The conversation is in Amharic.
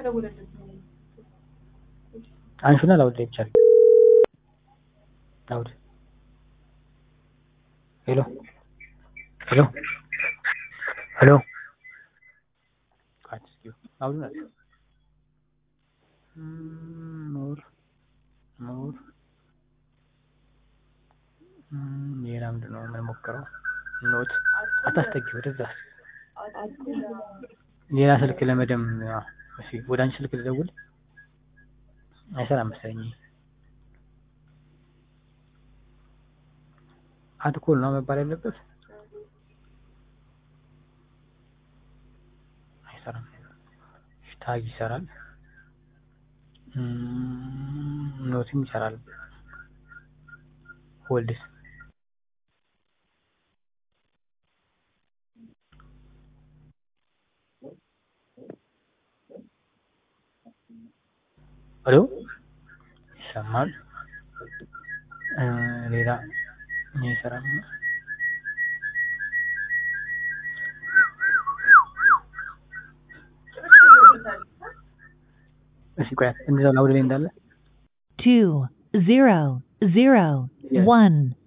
አንሹና ላውድ ላይ ብቻ አድርጊ። ላውድ ሄሎ ሄሎ ሄሎ ላውዱን አድርጊው። ኖር ኖር ሌላ ምንድን ነው የምንሞክረው? ኖት አታስጠጊ ወደዛ ሌላ ስልክ ለመደም እሺ፣ ወደ አንቺ ስልክ ልደውል አይሰራም መሰለኝ። አትኮል ነው መባል ያለበት። አይሰራም። ታግ ይሰራል፣ ኖትም ይሰራል። ሆልድስ ሄሎ ይሰማል። ሌላ ይሰራል። እሺ ቆይ እንደዛው ላውድ ላይ እንዳለ two zero zero one